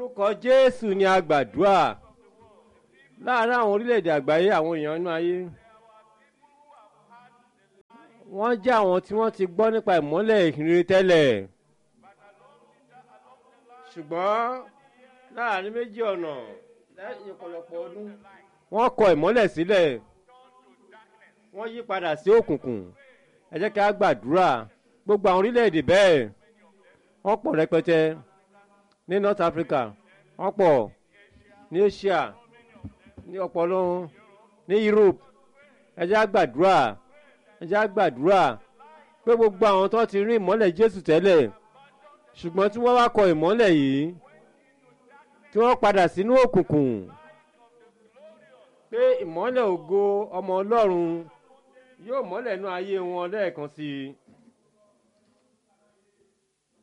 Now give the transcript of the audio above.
orúkọ jésù ni a gbàdúrà láàárín àwọn orílẹ̀-èdè àgbáyé àwọn èèyàn inú ayé wọ́n jẹ́ àwọn tí wọ́n ti gbọ́ nípa ìmọ́lẹ̀ ìhìnrere tẹ́lẹ̀ ṣùgbọ́n láàárín méjì ọ̀nà lẹ́yìn ọ̀pọ̀lọpọ̀ ọdún wọ́n kọ ìmọ́lẹ̀ sílẹ̀ wọ́n yí padà sí òkùnkùn ẹ jẹ́ kí a gbàdúrà gbogbo àwọn orílẹ̀-èdè bẹ́ẹ̀ wọ́n pọ̀ rẹpẹtẹ ní north africa wọ́n pọ̀ ní asia ní ọpọlọ ní europe ẹ jẹ́ a gbàdúrà ẹ jẹ́ a gbàdúrà pé gbogbo àwọn tó ti rí ìmọ́lẹ̀ jésù tẹ́lẹ̀ ṣùgbọ́n tí wọ́n wá kọ ìmọ́lẹ̀ yìí tí wọ́n padà sínú òkùnkùn pé ìmọ́lẹ̀ ògo ọmọ ọlọ́run yóò mọ́lẹ̀ nú ayé wọn lẹ́ẹ̀kan sí i